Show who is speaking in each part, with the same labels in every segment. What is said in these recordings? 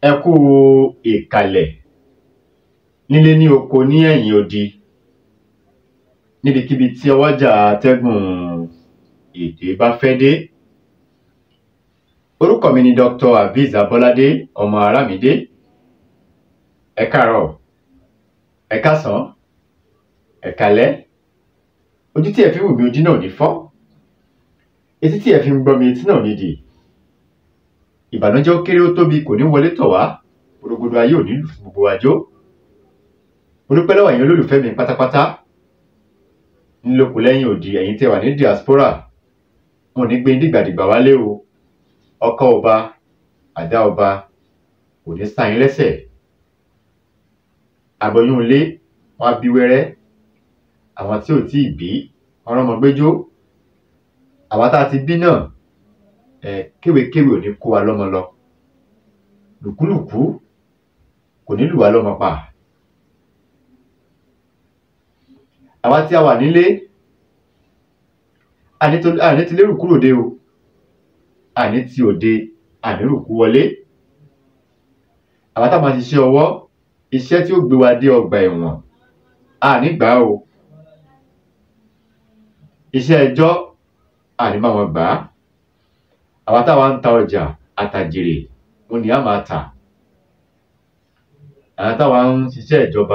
Speaker 1: ẹ kú ìkàlẹ̀ nílé ní oko ní ẹ̀yìn odi níbikíbi tí ọwọ́jà atẹ́gùn èdè bá fẹ́ dé orúkọ mi ni Dr. Aviz Abolade ọmọ Aramide ẹ káàárọ̀ ẹ káàsán ẹ káalẹ́ ojú tí ẹ fi ń wò mí ojú náà ò ní fọ́ etí tí ẹ fi ń gbọ́ mi etí náà ò ní dì ìbànújẹ́ ó kéré ó tóbi kò ní wọlé tọ̀ wá gbogbo ayé ò ní lù fún gbogbo àjò mo dúpẹ́ lọ́wọ́ ẹ̀yin olólùfẹ́ mi pátápátá ńlọkù lẹ́yìn òdì ẹ̀yin tẹ́ wà ní diaspora wọn ò ní gbé dìgbàdìgbà wálé o ọkọ ọba àdá ọba kò ní sá yín lẹ́sẹ̀ àgbọ̀yún ilé wọn á bí wẹ́rẹ́ àwọn tí ò tí ì bí wọn rọ́mọ gbẹ́jọ́ àwa tá a ti bí náà ẹ kéwèkéwè ò ní kó wa lọ́mọ lọ lùkúlùkú kò ní lù wá lọ́mọ pa àwa tí a wà nílé àní ti lérò kúrò dé o àní ti òde àní rùkú wọlé àwa tá a máa ṣiṣẹ́ ọwọ́ iṣẹ́ tí ó gbé wa dé ọgbà ẹ̀wọ̀n àní gbà o iṣẹ́ ẹjọ́ àní máa wọn gbà á àwa táwa ń ta ọjà àtàjèrè òun ni a máa tà àwọn táwa ń ṣiṣẹ́ ìjọba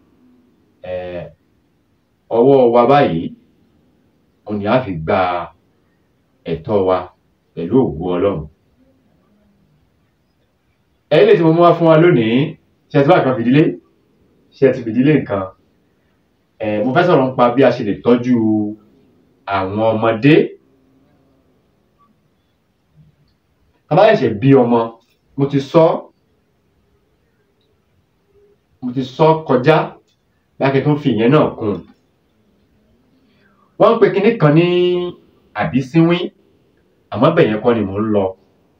Speaker 1: ọwọ́ wa báyìí òun ni a fi gba ẹ̀tọ́ wa pẹ̀lú ògo Ọlọ́run ẹ̀yin lè tí mo mú wá fún wa lónìí ṣe ẹ ti bá kan fìdílé ṣe ẹ ti fìdílé nǹkan mo fẹ́ sọ̀rọ̀ nípa bí a ṣe lè tọ́jú àwọn ọmọdé tá bá ṣẹ̀ṣẹ̀ bí ọmọ mo ti sọ mo ti sọ kọjá láti tún fi ìyẹn náà kún un wọ́n ń pe kinní kan ní àbísínwín àmọ́ bẹ́ẹ̀ yẹn kọ́ ni mò ń lọ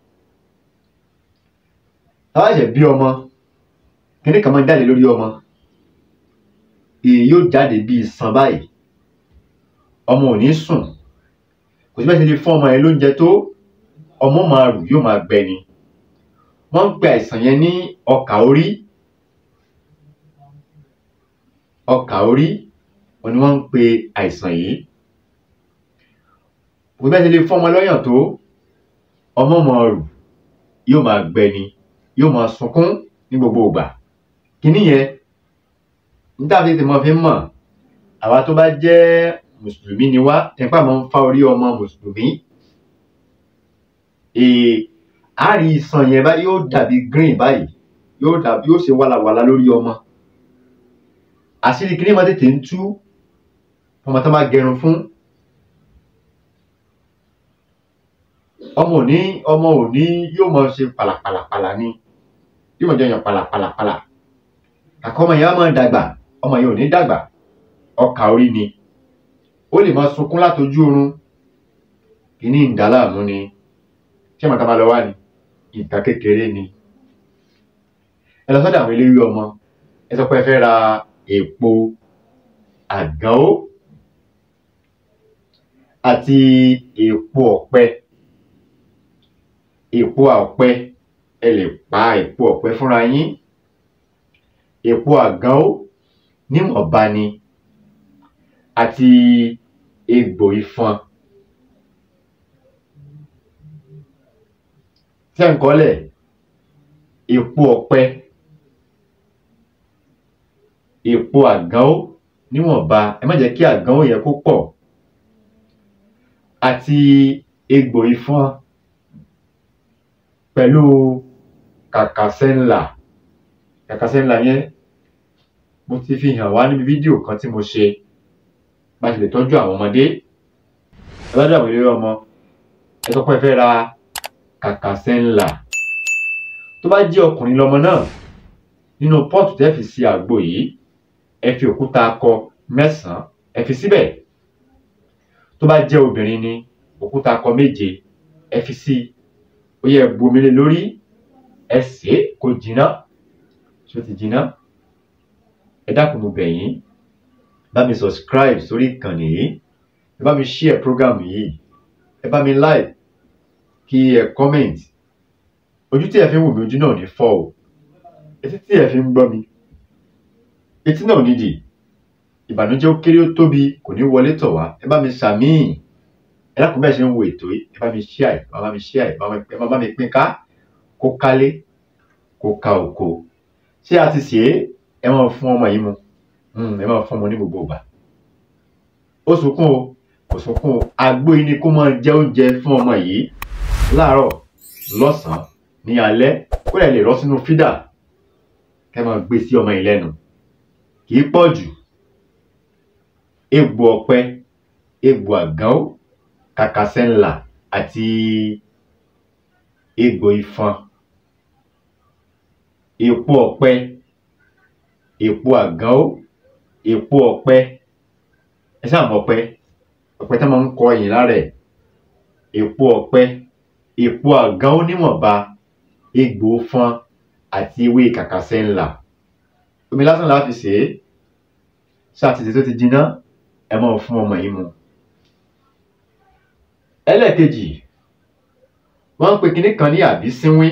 Speaker 1: tá bá ṣẹ̀ṣẹ̀ bí ọmọ kinní kan máa ń jáde lórí ọmọ èyí yóò jáde bíi iṣan báyìí ọmọ ò ní sùn kò sí bẹ́ẹ̀ ṣe lè fún ọmọ yẹn lóúnjẹ tó ọmọ máa rù yóò máa gbẹ ni wọ́n ń pe àìsàn yẹn ní ọkà orí ọkà orí wọn ni wọ́n ń pe àìsàn yìí kò bẹ́ẹ̀ ti lè fún ọmọ lọ́yàn tó ọmọ máa rù yóò máa gbẹ ni yóò máa sunkún ní gbogbo ìgbà kíní yẹn níta fi tètè mọ fi ń mọ̀ àwa tó bá jẹ́ mùsùlùmí ni wá tẹ̀pá máa ń fa orí ọmọ mùsùlùmí àárí iṣan yẹn báyìí yóò dàbí green báyìí yóò dàbí yóò ṣe wàlàwàlà lórí ọmọ àṣírí kí ni máa tètè ń tú ọmọ tó máa gẹrun fún ọmọ òní ọmọ òní yóò máa ṣe pàlàpàlàpàlà ni yóò máa jẹyàn pàlàpàlàpàlà àkọ́ ọmọ yẹn á máa dàgbà ọmọ yẹn ò ní dàgbà ọkà orí ni ó lè máa sunkún látojú oorun kí ní ìdálàmú ni ṣé màtá máa lọ wá ni nǹkan kékeré ni ẹ lọ sọ́dọ̀ àwọn eléwé ọmọ ẹ sọ pé ẹ fẹ́ ra èpo àgánwó àti èpo ọ̀pẹ èpo ọ̀pẹ ẹ lè pa èpo ọ̀pẹ fúnra yín èpo àgánwó níwọ̀nba ni àti egbò ifọ̀n tí a ń kọ́lẹ̀ èpo ọ̀pẹ èpo àgánwó níwọ̀nba ẹ má jẹ́ kí àgánwó yẹn kó pọ̀ àti egbò ifọ̀n pẹ̀lú kàkàsẹ́ńlà kàkàsẹ́ńlà yẹn mo ti fi hàn wá níbi fídíò kan tí mo ṣe bá ṣe lè tọ́jú àwọn ọmọdé ẹ bá dàbí lórí ọmọ ẹ sọ pé ẹ fẹ́ ra kàkàsẹ́ńlà tó bá jẹ́ ọkùnrin lọmọ náà nínú pọ́ọ̀tù tẹ́ fi sí àgbo yìí ẹ fi òkúta akọ mẹ́sàn-án ẹ fi síbẹ̀ tó bá jẹ́ obìnrin ni òkúta akọ méje ẹ fi sí ó yẹ bu omi lé lórí ẹ sè é kó jiná ṣé ó ti jiná ẹ dákun mo bẹ̀ yín bá mi subscribe sórí ìkànnì yìí ẹ bá mi share program yìí ẹ bá mi like kí ẹ comment ojú tí ẹ fi ń wò mí ojú náà ò ní fọ́ o etí tí ẹ fi ń gbọ́ mi etí náà ò ní dì ìbànújẹ́ ó kéré ó tóbi kò ní wọlé tọ̀ wá ẹ bá mi ṣàmíì ẹ dákun bẹ́ẹ̀ ṣe ń wo ètò yìí ẹ bá mi share ẹ bá mi share ẹ bá bá mi pín ká kó kálé kó ka òko ṣé a ti ṣe é ẹ máa fún ọmọ yìí mu ẹ máa fún ọmọ ní gbogbo ìgbà ó sunkún o kò sunkún o àgbo yìí ni kó máa jẹ oúnjẹ fún ọmọ yìí láàárọ̀ lọ́sàn-án ní alẹ́ kó lè lè rọ́ sínú fídà kẹ́ máa gbé sí ọmọ yìí lẹ́nu kì í pọ̀ jù egbò ọ̀pẹ egbò àgánwó kàkàsẹ́ńlà àti egbò ifọ̀n èpo ọ̀pẹ èpo àgánwó èpo ọ̀pẹ ẹ sáà mọ̀ ọ̀pẹ ọ̀pẹ tí wọ́n máa ń kọ ẹ̀yìn lára ẹ̀ èpo ọ̀pẹ èpo àgánwó níwọ̀nba egbò fọ́n àti ewé kàkàsẹ́ńlà omi lásán la fi sè é ṣáà ti sè tó ti jiná ẹ máa fún ọmọ yìí mu ẹlẹ́ẹ̀kejì wọ́n ń pe kinní kan ní àbísínwín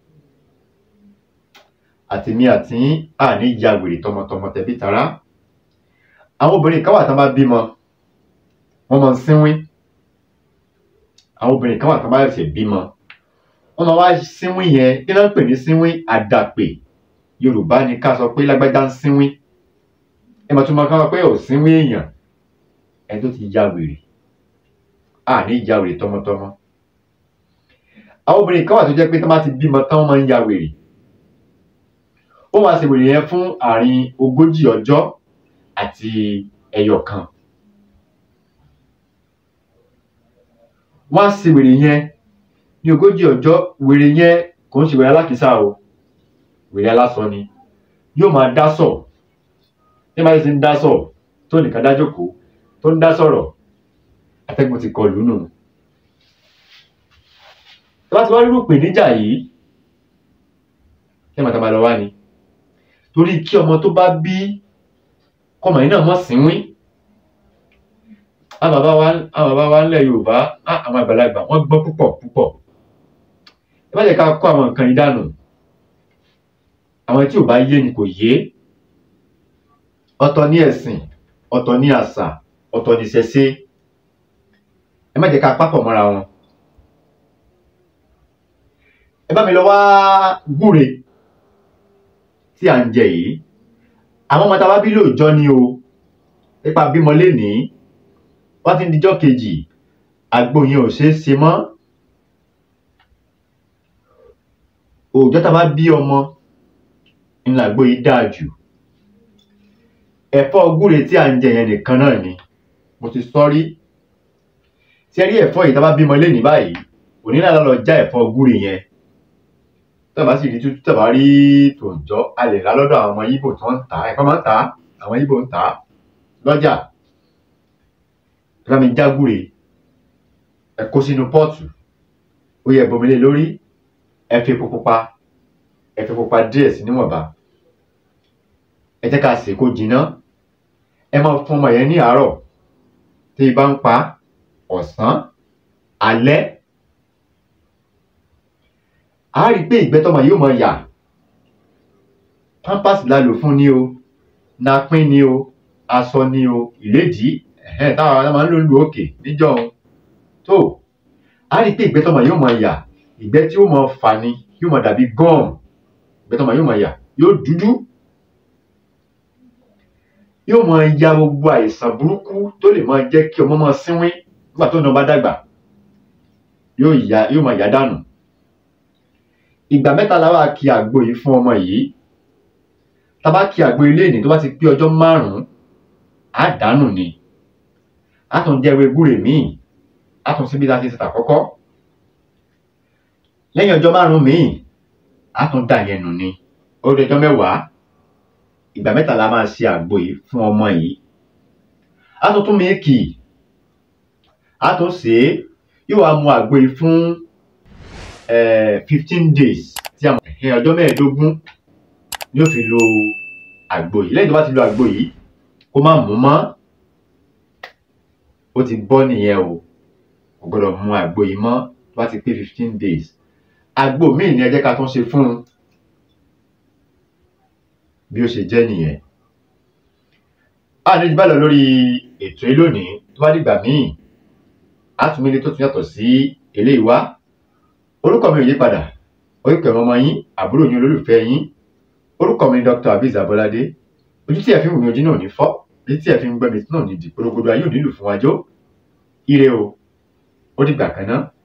Speaker 1: àtèmi àti àní ya wèrè tọmọtọmọ tẹbí tará àwọn obìnrin kan wà tán bá bímọ wọ́n máa ń sínwín àwọn obìnrin kan wà tán bá ṣẹ̀ṣẹ̀ bímọ wọ́n máa wá sínwín yẹn kí ló ń pè ní sínwín àdàpè yorùbá ni ká sọ pé lágbájá ń sínwín ẹ máa tún máa ká sọ pé ò sínwín èèyàn ẹni tó ti ya wèrè àní ya wèrè tọmọtọmọ àwọn obìnrin kan wà tó jẹ́ pé tán bá ti bímọ tán wọ́n máa ń ya wèrè ó máa ṣe wèrè yẹn fún àárín ogójì ọjọ́ àti ẹyọ kan wọ́n á ṣe wèrè yẹn ní ogójì ọjọ́ wèrè yẹn kò ń ṣe wèrè alákìísà o wèrè alásọ ni yóò máa dá sọ̀ ní máa ṣe ń dá sọ̀ tó nìkan dá jókòó tó ń dá sọ̀rọ̀ atẹ́gùn ti kọlù nù láti wá rírú ìpèníjà yìí kí ẹ máa tàbá lọ wá ni torí kí ọmọ tó bá bí kọmọ yìí náà mọ̀ sínwín àwọn bàbá wa àwọn bàbá wa ńlẹ̀ Yorùbá àwọn àgbàlagbà wọ́n gbọ́ púpọ̀ púpọ̀ ẹ má jẹ́ ká kó àwọn nǹkan yìí dànù àwọn tí ò bá yé ni kò yé ọ̀tọ̀ ní ẹ̀sìn ọ̀tọ̀ ní àṣà ọ̀tọ̀ ní ìṣẹ̀ṣe ẹ má jẹ́ ká pápọ̀ mọ́ra wọn ẹ bá mi lọ wá gbúre tí à ń jẹ yìí àwọn ọmọ tá a bá bí lóòjọ́ ni o nípa bímọ lénìí wọ́n ti ń dijọ́ kejì àgbo yẹn ò ṣeé ṣe mọ́ òòjọ́ tá a bá bí ọmọ ńlá àgbo yìí dáa jù ẹ̀fọ́ gbúre tí à ń jẹ yẹn nìkan náà ni mo ti sọ rí tí ẹ rí ẹ̀fọ́ yìí tá a bá bímọ lénìí báyìí òní náà lọ já ẹ̀fọ́ gbúre yẹn tọ́ba sì rí tútù tọ́ba rí tòǹjọ́ a lè rà lọ́dọ̀ àwọn ọmọ Ìgbò tó ń tà á ẹ̀fọ́ máa ń tà á àwọn Ìgbò ń tà á lọ́jà ẹ bá mi já gbúre ẹ kó sínú pọ́ọ̀tù ó yẹ bomi lé lórí ẹ fi epo pupa ẹ fi pupa díẹ̀ sí níwọ̀nba ẹ jẹ́ ká sè é kó jiná ẹ máa fún ọmọ yẹn ní àárọ̀ tí ibà ń pa ọ̀sán alẹ́ a rí i pé ìgbẹ́ tọmọ yóò máa yà pampers la lò fún ni o napin ni o aṣọ ni o ìlédìí ẹ̀hẹ́n táwọn ará máa ń lò ń lu òkè níjọ́ òun tó a rí i pé ìgbẹ́ tọmọ yóò máa yà ìgbẹ́ tí ó máa fà ni yóò máa dàbí gum ìgbẹ́ tọmọ yóò máa yà yóò dúdú yóò máa ya gbogbo àìsàn burúkú tó lè máa jẹ́ kí ọmọ máa sínwín nígbà tó náà bá dàgbà yóò ya yóò máa yà dànù ìgbà mẹ́ta la wá kí àgbo yìí fún ọmọ yìí tá a bá kí àgbo ilé ìní tó bá ti pé ọjọ́ márùn-ún á dànù ni á tún jẹ́ ewé gúre míì á tún síbi láti ṣe tàkọ́kọ́ lẹ́yìn ọjọ́ márùn-ún míì á tún dà yẹn nù ni ó di ọjọ́ mẹ́wàá ìgbà mẹ́ta la máa ṣe àgbo yìí fún ọmọ yìí á tún tún míìkì á tún ṣe é yóò wá mu àgbo yìí fún fifteen days tí a mọ̀ ẹ̀ ọjọ́ mẹ́ẹ̀ẹ́dógún ni ó fi lo àgbo yìí lẹ́yìn tó bá ti lo àgbo yìí kó má mú mọ́ ó ti bọ́ nìyẹn o kò gbọ́dọ̀ mu àgbo yìí mọ́ tó bá ti pé fifteen days àgbo míì ni ẹ jẹ́ ká tún ṣe fún un bí ó ṣe jẹ́ nìyẹn a ní jù bá lọ lórí ètò yìí lónìí tó bá dìgbà míì a tún mílí tó tún yàtọ̀ sí eléyìí wá orúkọ mi ò yí padà orúkọ ẹ̀rọ ọmọ yín àbúrò yín olólùfẹ́ yín orúkọ mi ni Dr. Abiz Abolade ojú tí ẹ fi ń wù mí ojú náà ní fọ́ ojú tí ẹ fi ń gbẹ́ mi náà ní di gbogbo ayé ò nílù fún wájú ire o ó dìgbà kan náà.